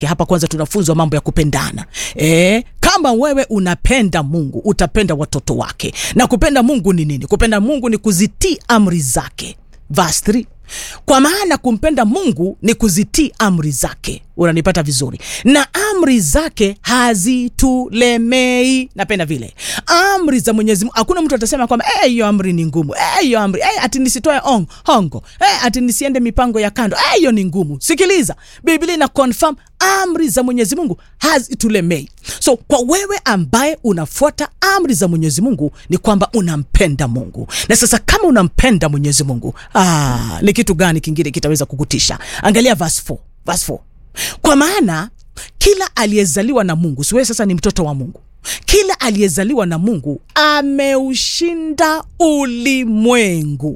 hapa kwanza tunafunzwa mambo ya kupendana e, kama wewe unapenda mungu utapenda watoto wake na kupenda mungu ni nini kupenda mungu ni kuzitii amri zake verse 3 kwa maana kumpenda mungu ni kuzitii amri zake unanipata vizuri na amri zake hazitulemei napenda vile amri za mwenyezi mungu hakuna mtu atasema kwamba "Eh, hiyo amri ni ngumu Eh, hiyo amri eh, ati nisitoe on, hongo eh, ati nisiende mipango ya kando Eh, hiyo ni ngumu sikiliza biblia ina confirm amri za mwenyezi mungu hazitulemei so kwa wewe ambaye unafuata amri za mwenyezi mungu ni kwamba unampenda mungu na sasa kama unampenda mwenyezi mungu ah, ni kitu gani kingine kitaweza kukutisha angalia verse 4, verse 4. kwa maana kila aliyezaliwa na mungu siwewe sasa ni mtoto wa mungu kila aliyezaliwa na mungu ameushinda ulimwengu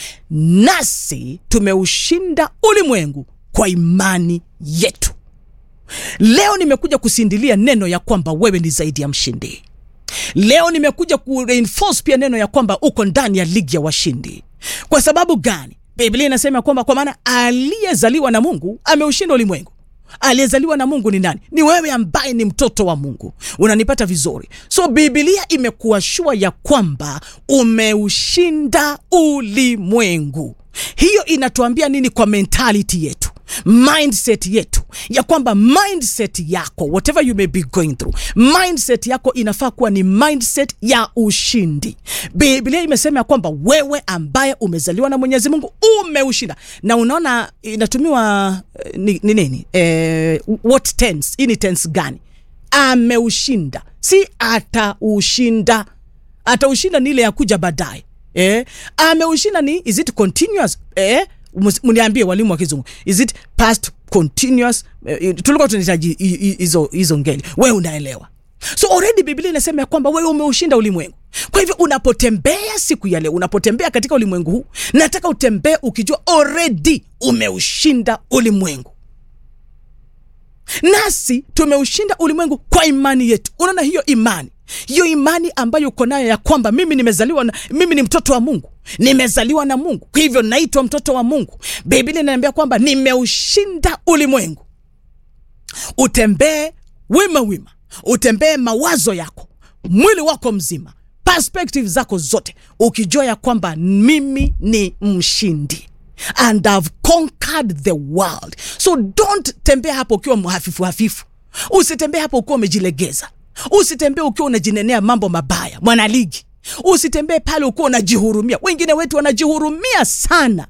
nasi tumeushinda ulimwengu kwa imani yetu leo nimekuja kusindilia neno ya kwamba wewe ni zaidi ya mshindi leo nimekuja kureinforce pia neno ya kwamba uko ndani ya ligi ya washindi kwa sababu gani biblia inasema kwamba kwa maana aliyezaliwa na mungu ameushinda ulimwengu aliyezaliwa na mungu ni nani ni wewe ambaye ni mtoto wa mungu unanipata vizuri so bibilia imekuwa shua ya kwamba umeushinda ulimwengu hiyo inatuambia nini kwa mentality yetu mindset yetu ya kwamba mindset yako whatever you may be going through mindset yako inafaa kuwa ni mindset ya ushindi biblia imesema ya kwamba wewe ambaye umezaliwa na mwenyezi mungu umeushinda na unaona inatumiwa eh, ni ni nini eh, what tense hii ni tense gani ameushinda si ataushinda ataushinda ni ile ya kuja baadaye eh? ameushinda ni is it continuous eh? Mus- mniambie walimu wa kizungu is it past continuous eh, tulikuwa tunahitaji hi- hi- hizo hizo ngeli wewe unaelewa so already biblia inasema ya kwamba wewe umeushinda ulimwengu kwa hivyo unapotembea siku ya leo unapotembea katika ulimwengu huu nataka utembee ukijua already umeushinda ulimwengu nasi tumeushinda ulimwengu kwa imani yetu unaona hiyo imani hiyo imani ambayo uko nayo ya kwamba mimi nimezaliwa na, mimi ni mtoto wa mungu nimezaliwa na mungu kwa hivyo naitwa mtoto wa mungu biblia inaniambia kwamba nimeushinda ulimwengu utembee wima wima utembee mawazo yako mwili wako mzima perspective zako zote ukijua ya kwamba mimi ni mshindi and I've conquered the world so don't tembea hapo ukiwa mhafifu hafifu usitembee hapo ukiwa umejilegeza usitembee ukiwa unajinenea mambo mabaya mwanaligi usitembee pale ukiwa unajihurumia wengine wetu wanajihurumia sana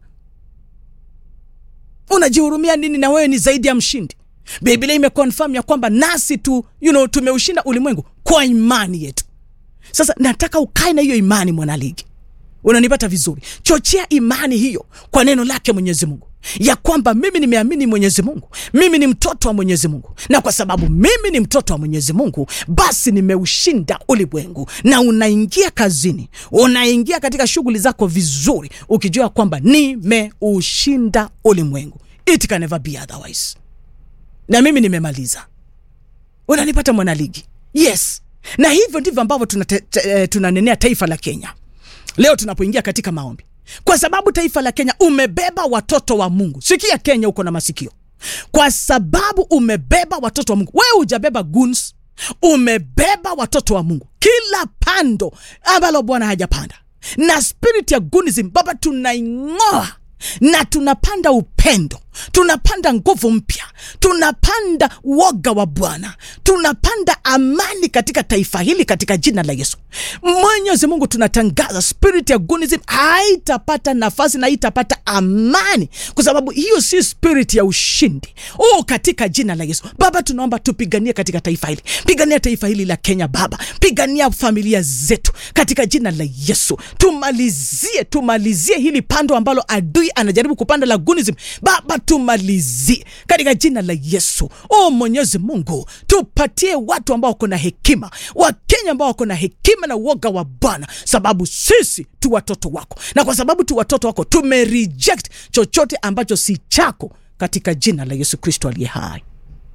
unajihurumia nini na wewe ni zaidi ya mshindi biblia imekonfirm ya kwamba nasi tu you know, tumeushinda ulimwengu kwa imani yetu sasa nataka ukae na hiyo imani mwanaligi unanipata vizuri chochea imani hiyo kwa neno lake mwenyezi mungu ya kwamba mimi nimeamini mwenyezi mungu mimi ni mtoto wa mwenyezi mungu na kwa sababu mimi ni mtoto wa mwenyezi mungu basi nimeushinda ulimwengu na unaingia kazini unaingia katika shughuli zako vizuri ukijua kwamba nimeushinda ulimwengu it can never be otherwise na mimi nimemaliza unanipata mwanaligi yes na hivyo ndivyo ambavyo tunate- te- eh, tunanenea taifa la kenya leo tunapoingia katika maombi kwa sababu taifa la kenya umebeba watoto wa mungu sikia kenya uko na masikio kwa sababu umebeba watoto wa mungu wewe hujabeba guns umebeba watoto wa mungu kila pando ambalo bwana hajapanda na spirit ya gunism baba tunaing'oa na tunapanda upendo tunapanda nguvu mpya tunapanda woga wa bwana tunapanda amani katika taifa hili katika jina la yesu mwenyezi mungu tunatangaza spirit ya gunism haitapata nafasi na haitapata amani kwa sababu hiyo si spirit ya ushindi oh, katika jina la yesu baba tunaomba tupiganie katika taifa hili pigania taifa hili la kenya baba pigania familia zetu katika jina la yesu tumalizie tumalizie hili pando ambalo adui anajaribu kupanda la gunism baba tumalizie katika jina la yesu o mwenyezi mungu tupatie watu ambao wako na hekima wakenya ambao wako na hekima na uoga wa bwana sababu sisi tu watoto wako na kwa sababu tu watoto wako tumereject chochote ambacho si chako katika jina la yesu kristo aliye hai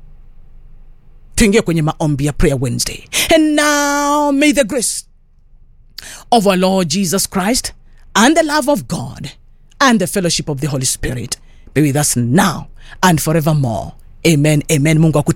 tuingie kwenye maombi ya prayer wednesday and now may the grace of our lord jesus christ and the love of god and the fellowship of the holy spirit be with us now and forevermore amen amen mungu